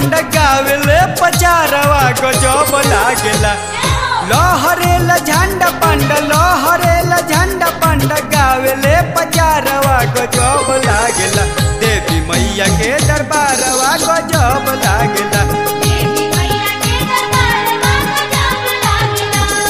पंड गावेले पचारवा गजब लागेला लहरेला झंडा पंड लहरेला झंडा पंड गावेले पचारवा गजब लागेला देवी मैया के दरबारवा गजब लागेला देवी मैया के दरबारवा गजब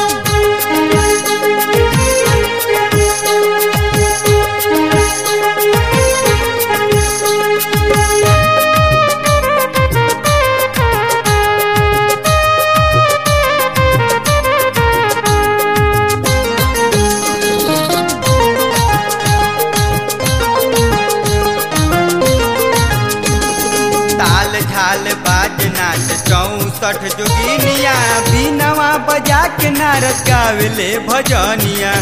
ताल झाल बाज नाच चौसठ जोगिनिया बीनवा बजा के नारद गावेले भजनिया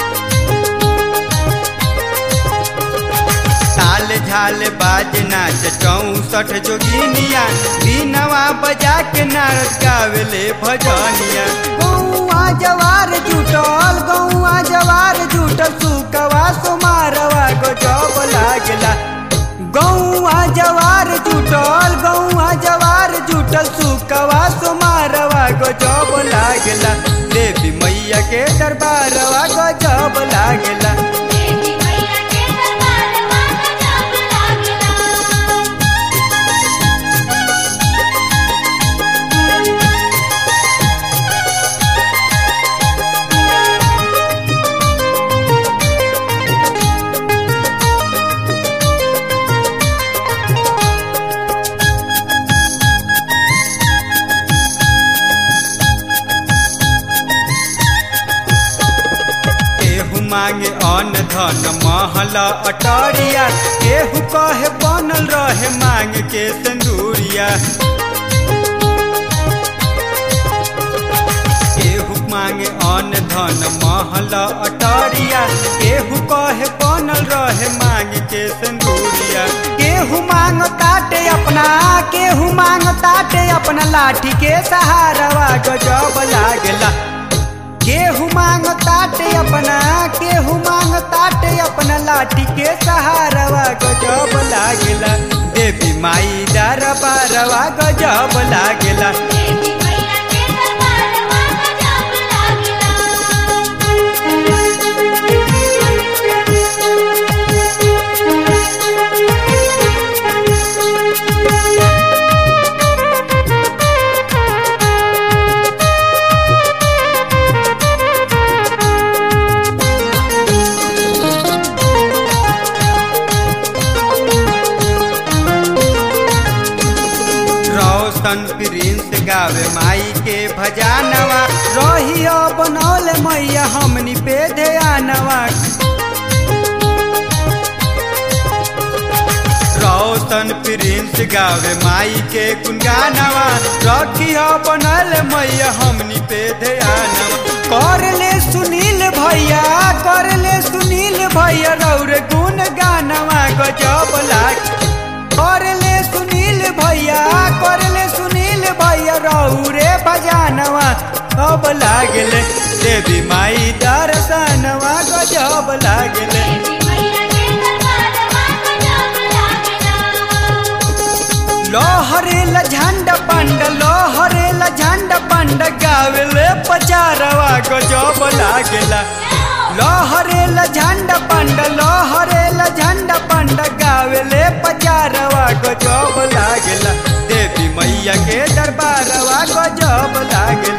ताल झाल बाज नाच चौसठ जोगिनिया बीनवा बजा के नारद गावेले भजनिया गौआ जवार जुटल गौआ जवार जुटल सुकवा सुमारवा गजब लागला गौआ जवार जुटल गौआ जवार जुटल सुकवा सुमारवा गजब लागला देवी मैया के दरबारवा गजब लागला देवी मैया के दरबारवा गजब लागेला केहू मांगे अन्न धन महल अटरिया केहू कहे बनल रहे मांग के सिंदूरिया केहू मांगे अन्न धन महल अटरिया केहू कहे बनल रहे मांग के सिंदूरिया केहू मांग ताटे अपना केहू मांग ताटे अपना लाठी के सहारवा गजब लागला केहू मांग ताटे अपना केहू मांग ताटे अपना लाठी के सहारवा गजब लागेला देवी माई दरबारवा गजब लागेला देवी मैया के दरबारवा गजब लागेला रोशन प्रिंस गावे माई के भजानवा रहियो बनौले मैया हमनी पे ध्यानवा रोशन प्रिंस गावे माई के गुनगानवा रखियो बनल मैया हमनी पे ध्यानवा कर ले सुनील भैया कर ले सुनील भैया रौर गुन गानवा गजब लाग कर ले सुनील भैया कर ले सुनील भैया रौरे भजानवा अब लागले देवी माई दर्शनवा गजब लागले देवी मैया के दरबारवा गजब लागेला लोहरेला झंडा पंड लोहरेला झंडा पंड गावेले पचारवा गजब लागेला लोहरेला झंडा पंड लोहरेला झंडा पंड गावेले पचारवा गजब लागेला देवी मैया के दरबारवा गजब लागेला